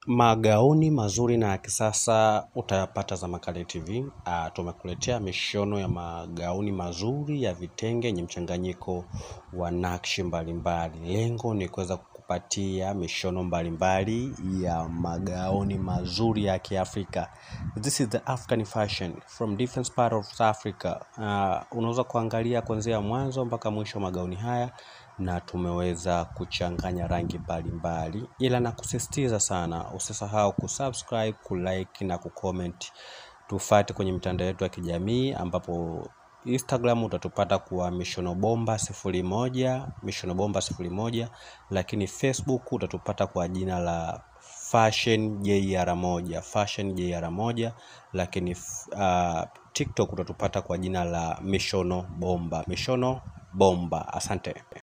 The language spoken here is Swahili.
Magauni mazuri na ya kisasa utayapata Zamakale TV. Uh, tumekuletea mishono ya magauni mazuri ya vitenge yenye mchanganyiko wa nakshi mbalimbali. Lengo ni kuweza kukupatia mishono mbalimbali ya magauni mazuri ya Kiafrika. This is the African fashion from different part of Africa. Uh, unaweza kuangalia kuanzia mwanzo mpaka mwisho magauni haya na tumeweza kuchanganya rangi mbalimbali, ila na kusisitiza sana, usisahau kusubscribe, kulike na kucomment. Tufate kwenye mitandao yetu ya kijamii ambapo Instagram utatupata kuwa mishono bomba sifuri moja mishono bomba sifuri moja, lakini Facebook utatupata kwa jina la fashion JR moja fashion JR moja, lakini uh, TikTok utatupata kwa jina la mishono bomba mishono bomba. Asante.